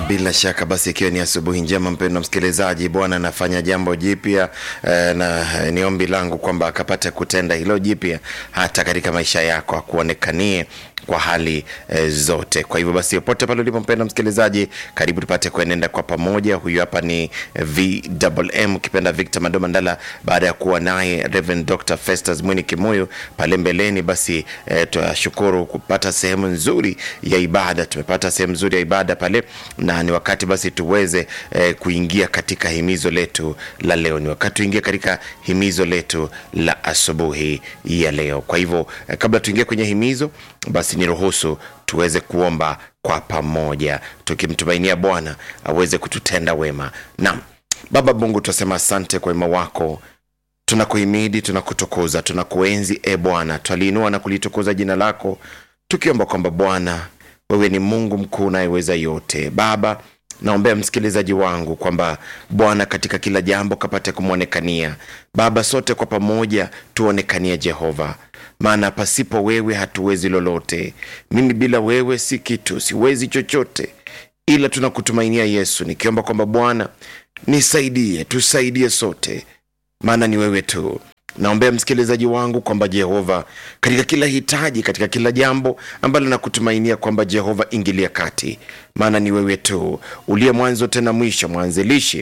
Bila shaka basi, ikiwa ni asubuhi njema, mpendwa msikilizaji, Bwana anafanya jambo jipya eh, na eh, ni ombi langu kwamba akapate kutenda hilo jipya hata katika maisha yako, akuonekanie kwa hali eh, zote. Kwa hivyo basi, popote pale ulipo mpendwa msikilizaji, karibu tupate kuenenda kwa pamoja. Huyu hapa ni VMM ukipenda Victor Mado Mandala, baada ya kuwa naye Reverend Dr. Festus Mwini Kimuyu pale mbeleni. Basi eh, tunashukuru kupata sehemu nzuri ya ibada, tumepata sehemu nzuri ya ibada pale, na ni wakati basi tuweze eh, kuingia katika himizo letu la leo. Ni wakati tuingie katika himizo letu la asubuhi ya leo. Kwa hivyo eh, kabla tuingie kwenye himizo, basi niruhusu tuweze kuomba kwa pamoja, tukimtumainia Bwana aweze kututenda wema. Naam, Baba Mungu, tunasema asante kwa wema wako tunakuhimidi tunakutukuza tunakuenzi e bwana twaliinua na kulitukuza jina lako tukiomba kwamba bwana wewe ni mungu mkuu unayeweza yote baba naombea msikilizaji wangu kwamba bwana katika kila jambo kapate kumwonekania baba sote kwa pamoja tuonekanie jehova maana pasipo wewe hatuwezi lolote mimi bila wewe si kitu siwezi chochote ila tunakutumainia yesu nikiomba kwamba bwana nisaidie tusaidie sote maana ni wewe tu naombea msikilizaji wangu kwamba jehova katika kila hitaji katika kila jambo ambalo nakutumainia kwamba jehova ingilia kati maana ni wewe tu uliye mwanzo tena mwisho mwanzilishi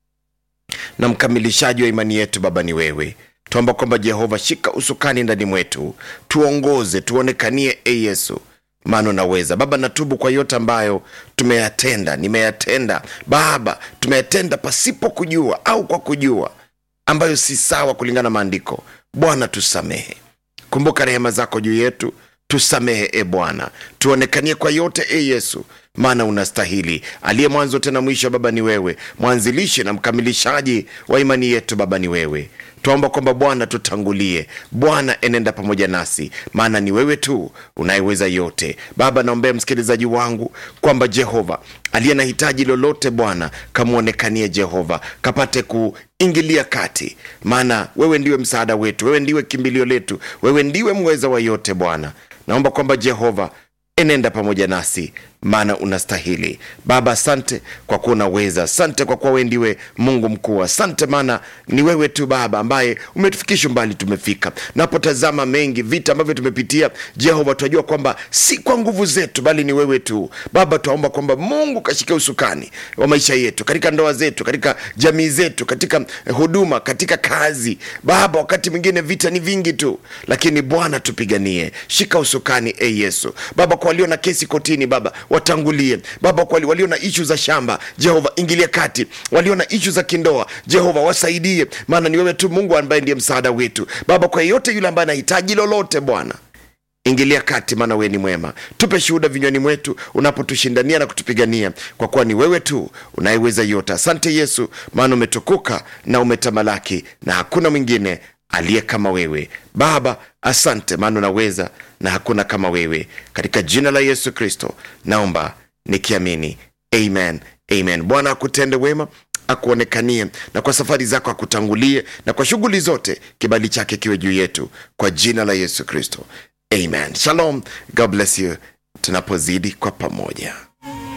na mkamilishaji wa imani yetu baba ni wewe tuomba kwamba jehova shika usukani ndani mwetu tuongoze tuonekanie e yesu maana unaweza baba natubu kwa yote ambayo tumeyatenda nimeyatenda baba tumeyatenda pasipo kujua au kwa kujua ambayo si sawa kulingana na maandiko bwana tusamehe kumbuka rehema zako juu yetu tusamehe e bwana tuonekanie kwa yote e yesu maana unastahili aliye mwanzo tena mwisho baba ni wewe mwanzilishi na mkamilishaji wa imani yetu baba ni wewe twaomba kwamba bwana tutangulie bwana enenda pamoja nasi maana ni wewe tu unayeweza yote baba naombea msikilizaji wangu kwamba jehova aliye na hitaji lolote bwana kamwonekanie jehova kapate kuingilia kati maana wewe ndiwe msaada wetu wewe ndiwe kimbilio letu wewe ndiwe mweza wa yote bwana naomba kwamba jehova enenda pamoja nasi maana unastahili baba asante kwa kuwa unaweza asante kwa kuwa wewe ndiwe mungu mkuu asante maana ni wewe tu baba ambaye umetufikisha mbali tumefika napotazama mengi vita ambavyo tumepitia jehova tunajua kwamba si kwa nguvu zetu bali ni wewe tu baba twaomba kwamba mungu kashike usukani wa maisha yetu katika ndoa zetu katika jamii zetu katika huduma katika kazi baba wakati mwingine vita ni vingi tu lakini bwana tupiganie shika usukani e yesu baba kwa walio na kesi kotini baba watangulie baba kwa walio na ishu za shamba jehova ingilia kati walio na ishu za kindoa jehova wasaidie maana ni wewe tu mungu ambaye ndiye msaada wetu baba kwa yeyote yule ambaye anahitaji lolote bwana ingilia kati maana wewe ni mwema tupe shuhuda vinywani mwetu unapotushindania na kutupigania kwa kuwa ni wewe tu unayeweza yote asante yesu maana umetukuka na umetamalaki na hakuna mwingine aliye kama wewe baba asante maana unaweza na hakuna kama wewe katika jina la yesu kristo naomba nikiamini amen amen bwana akutende wema akuonekanie na kwa safari zako akutangulie na kwa shughuli zote kibali chake kiwe juu yetu kwa jina la yesu kristo amen shalom god bless you tunapozidi kwa pamoja